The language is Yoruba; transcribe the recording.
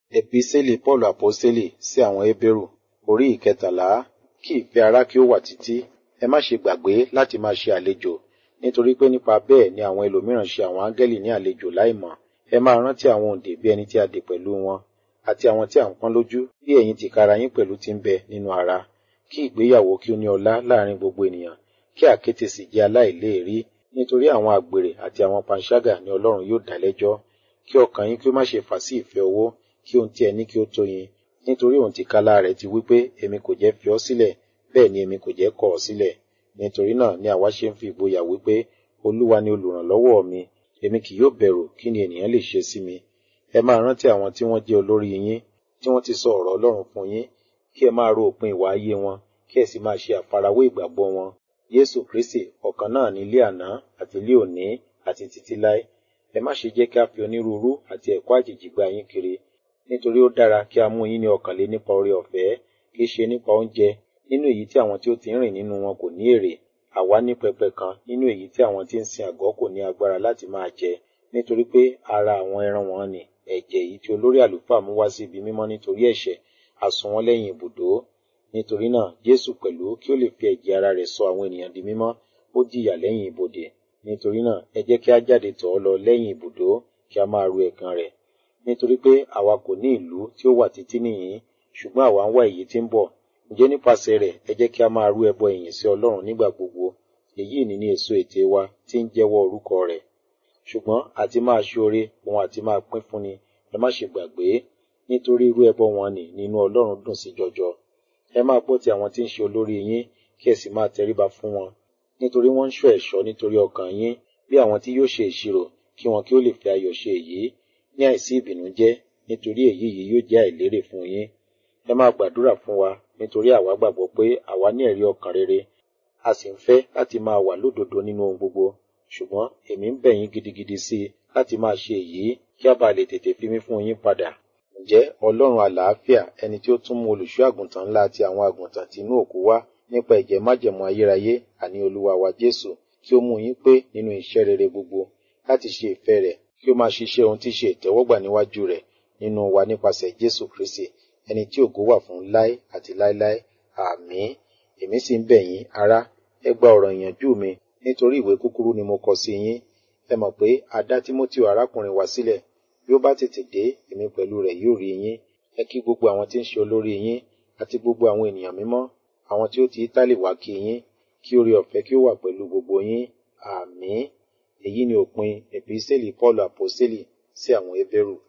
Epísẹ́lì Pọ́ọ̀lù Àpọ́sítélì sí àwọn Hébérù orí ìkẹtàlá kí ìfẹ́ ará kí ó wà títí. Ẹ má ṣe gbàgbé láti máa ṣe àlejò, nítorí pé nípa bẹ́ẹ̀ ni àwọn ẹlòmíràn ṣe àwọn áńgẹ́lì ní àlejò láìmọ̀. Ẹ máa rántí àwọn òǹdè bí ẹni tí a dè pẹ̀lú wọn, àti àwọn tí à ń pọ́n lójú bí ẹ̀yin tìkára yín pẹ̀lú ti ń bẹ nínú ara. Kí ìgbéyàwó kí ó ní ọlá láàrin gbogbo ènìyàn, kí àkéte sì jẹ́ aláìléèrí, nítorí àwọn àgbèrè àti àwọn panṣágà ni Ọlọ́run yóò dá lẹ́jọ́. Kí ọkàn yín kí ó má ṣe fà sí ìfẹ́ owó, kí ohun tí ẹ ní kí ó tó yín, nítorí òun tìkálà rẹ̀ ti wí pé èmi kò jẹ́ fi ọ́ sílẹ̀, bẹ́ẹ̀ ni èmi kò jẹ́ kọ̀ ọ́ sílẹ̀. Nítorí náà ni àwa ṣe ń fi ìgboyà wí pé Olúwa ni olùrànlọ́wọ́ mi, èmi kì yóò bẹ̀rù kí ni ènìyàn lè ṣe sí mi. Ẹ máa rántí àwọn tí wọ́n jẹ́ olórí yín, tí wọ́n ti sọ ọ̀rọ̀ Ọlọ́run fún yín, kí ẹ máa ro òpin ìwà ayé wọn, kí ẹ sì máa ṣe àfarawé ìgbàgbọ́ wọn. Jésù Kristi ọ̀kan náà ní ilé àná àti ilé òní àti títí láé. Ẹ má ṣe jẹ́ kí a fi onírúurú àti ẹ̀kọ́ àjèjì gba yín kiri, nítorí ó dára kí a mú yín ní ọkàn lé nípa oore ọ̀fẹ́, kì í ṣe nípa oúnjẹ, nínú èyí tí àwọn tí ó ti ń rìn nínú wọn kò ní èrè. Àwa ní pẹpẹ kan nínú èyí tí àwọn tí ń sin àgọ́ kò ní agbára láti máa jẹ, nítorí pé ara àwọn ẹran wọn ni ẹ̀jẹ̀ èyí tí olórí àlùfáà mú wá sí ibi mímọ́ nítorí ẹ̀ṣẹ̀, a sun wọ́n lẹ́yìn ibùdó. Nítorí náà, Jésù pẹ̀lú kí ó lè fi ẹ̀jẹ̀ ara rẹ̀ sọ àwọn ènìyàn di mímọ́, ó jìyà lẹ́yìn ibodè. Nítorí náà, ẹ jẹ́ kí a jáde tọ̀ ọ́ lọ lẹ́yìn ibùdó, kí a máa ru ẹ̀gàn rẹ̀. Nítorí pé àwa kò ní ìlú tí ó wà títí nìyí, ṣùgbọ́n àwa ń wá èyí tí ń bọ̀. Ǹjẹ́ nípasẹ̀ rẹ̀, ẹ jẹ́ kí a máa rú ẹbọ ìyìn sí Ọlọ́run nígbà gbogbo. Èyí ni ní èso ètè wa tí ń jẹ́wọ́ orúkọ rẹ̀. Ṣùgbọ́n àti máa ṣoore, òun àti máa pín fúnni, ẹ má ṣe gbàgbé, nítorí irú ẹbọ wọn nì nínú Ọlọ́run dùn sí jọjọ. Ẹ máa gbọ́ ti àwọn tí ń ṣe olórí yín, kí ẹ sì máa tẹríba fún wọn, nítorí wọ́n ń ṣọ́ ẹ̀ṣọ́ nítorí ọkàn yín, bí àwọn tí yóò ṣe ìṣirò, kí wọn kí ó lè fi ayọ̀ ṣe èyí, ní àìsí ìbìnújẹ́, nítorí èyí yìí yóò jẹ́ àìlérè fún yín. Ẹ máa gbàdúrà fún wa, nítorí àwa gbàgbọ́ pé àwa ní ẹ̀rí ọkàn rere, a sì ń fẹ́ láti máa wà lódodo nínú ohun gbogbo. Ṣùgbọ́n èmi ń bẹ̀ yín gidigidi sí i láti máa ṣe èyí, kí a bá lè tètè fi mí fún yín padà. Ǹjẹ́ Ọlọ́run àlàáfíà, ẹni tí ó tún mú olùṣọ́ àgùntàn ńlá àti àwọn àgùntàn tí inú òkú wá nípa ẹ̀jẹ̀ májẹ̀mú ayérayé, àní Olúwa wa Jésù, kí ó mú yín pé nínú iṣẹ́ rere gbogbo, láti ṣe ìfẹ́ rẹ̀, kí ó máa ṣiṣẹ́ ohun tí ṣe ìtẹ́wọ́gbà níwájú rẹ̀ nínú wa nípasẹ̀ Jésù Kristi, ẹni tí ògo wà fún láé àti láéláé. Àmín. Èmi sì ń bẹ̀ yín, ará, ẹ gba ọ̀rọ̀ ìyànjú mi, nítorí ìwé kúkúrú ni mo kọ sí yín. Ẹ mọ̀ pé a dá Tímótì arákùnrin wa sílẹ̀, bí ó bá tètè dé, èmi pẹ̀lú rẹ̀ yóò rí yín. Ẹ kí gbogbo àwọn tí ń ṣe olórí yín, àti gbogbo àwọn ènìyàn mímọ́, àwọn tí ó ti Ítálì wá kí yín, kí oore ọ̀fẹ́ kí ó wà pẹ̀lú gbogbo yín. Àmín. Èyí ni òpin Epísẹ́lì Pọ́ọ̀lù Àpọ́sítélì sí àwọn Hébérù.